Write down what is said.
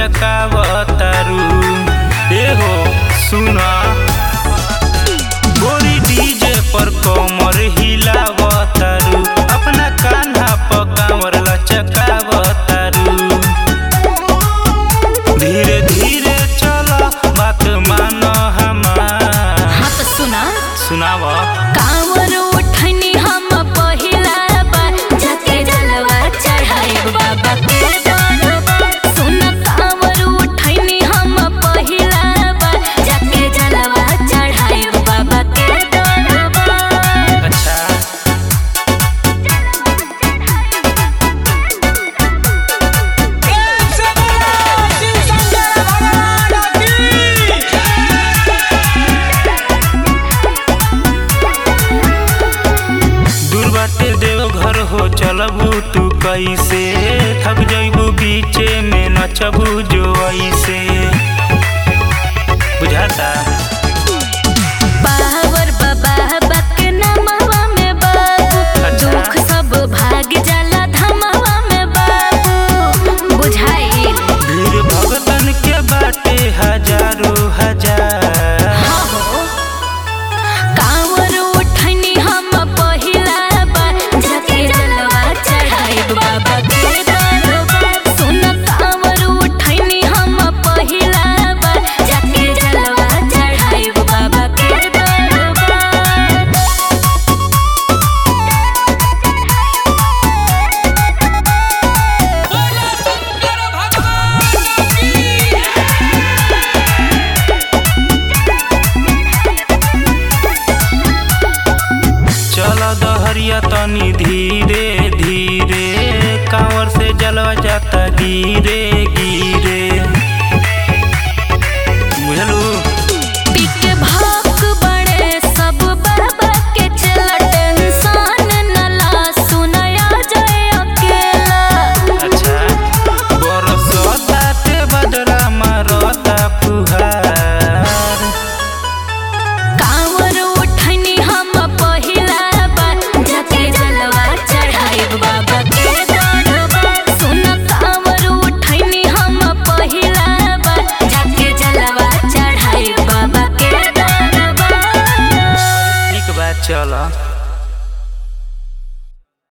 लचकावतारू ए हो सुना गोरी डीजे पर कमर हिलावतारू अपना कान्हा पर कांवर लचकावतारू धीरे धीरे चलो बात मानो हमार हाँ तो सुना सुनाव कांवर उठनी हम पहिला बार जाके जलवा चढ़ाई बाबा के दरबार सुन कांवर उठनी हम पहिला बार जाके जलवा चढ़ाई बाबा के दरबार अच्छा दूर बाटे देव घर हो चलबू तू कैसे थक जइबू बीचे में नचबू जो ऐसे बुझाता पावर बाबा बक नमवा में बाबू अच्छा। दुख सब भाग जाला धमवा में बाबू बुझाई भीड़ भगतन के बाटे हजारों हजार हाँ हो कांवर उठनी हम पहिला बार जाके जलवा चढ़ाई बाबा के दरबार सुन कांवर उठनी हम पहिला बार जाके जलवा चढ़ाई बाबा के दरबार चल दहरिया तनी धीरे धीरे कांवर से जलवा जाता गिरे गिरे बुझलू पीके भाग बड़े सब बाबा के चला टेंशन न ला सुनया जाए अकेला अच्छा बरसता ते बदरा मारता फुहार कांवर उठनी हम पहिला बार जाके जलवा चढ़ाई बाबा के दरबार सुन कांवर उठनी हम पहिला बार जाके जलवा चढ़ाई बाबा के दरबार ठीक बात चल